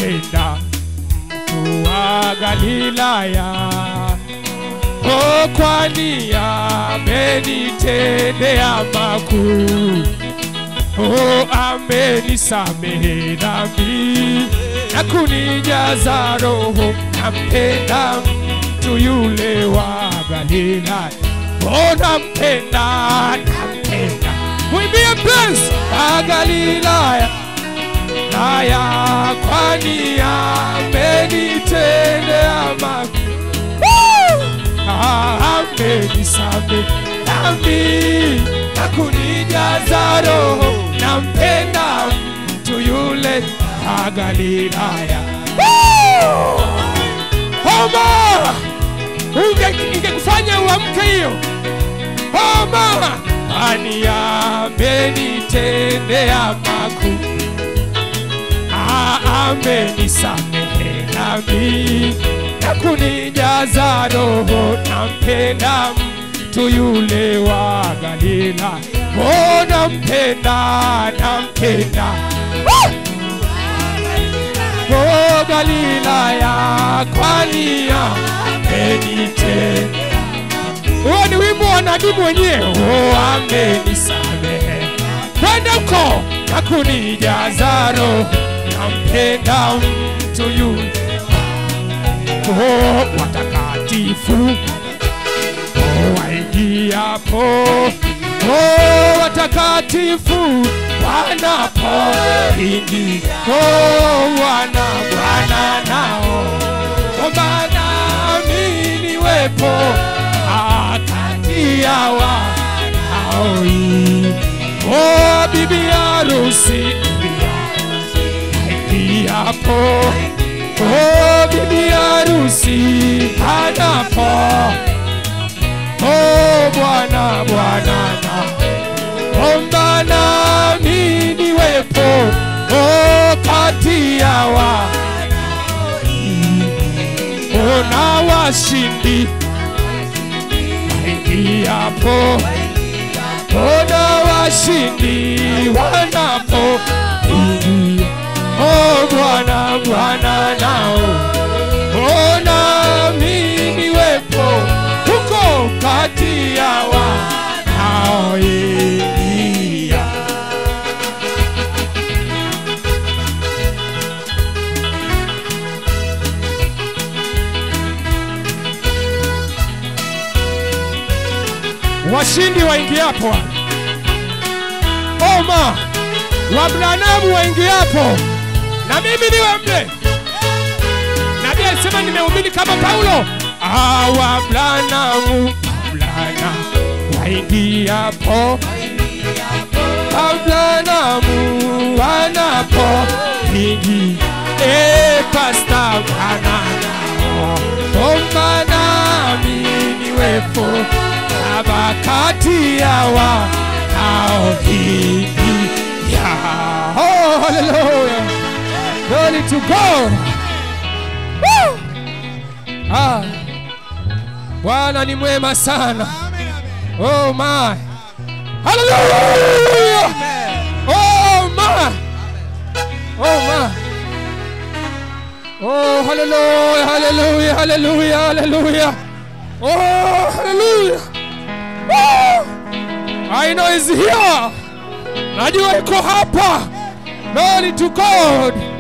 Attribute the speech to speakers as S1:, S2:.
S1: nampenda mtu wa Galilaya. Oh, kwani amenitendea makuu. Oh, amenisamehe dhambi na kunijaza roho. Nampenda mtu yule wa Galilaya. Oh, nampenda, nampenda. Mwimbie mpenzi wa Galilaya haya, kwani amenitendea makuu. Amenisamehe dhambi na kunijaza roho. Nampenda mtu yule wa Galilaya. Homa Unge- ingekufanya uamke hiyo homa, kwani amenitendea makuu Ah, amenisamehe dhambi na kunijaza roho. Nampenda mtu yule wa Galila, oh, nampenda, nampenda Ah! oh, Galilaya, kwani amenitenda. Huo ni wimbo wa nabii mwenyewe, oh, amenisamehe kwenda huko na kunijaza roho. Nampenda mtu yule oh, watakatifu oh, waingiapo oh, watakatifu wanapoingia oh, wana Bwana nao omba nami niwepo kati ya wanaoi oh, bibi harusi ingiapo oh, bibi harusi anapo oh, bwana bwana na omba nami niwepo oh, kati ya wa ona washindi waingiapo ona washindi wanapo ingia oh bwana bwana nao ona mimi wepo huko kati ya wanaoingia washindi waingiapo oma wabranamu waingiapo na mimi niwe mle nabii alisema nimehubiri kama paulo Ah, wabranamu wabrana waingiapo wabranamu wanapo ingi e pasta wananao omba nami niwepo kama kati ya wanaoingia oh, hallelujah glory to god Woo! ah. bwana ni mwema sana oh my hallelujah oh my oh my oh hallelujah hallelujah hallelujah hallelujah oh hallelujah Woo! I know is here najua iko hapa glory to god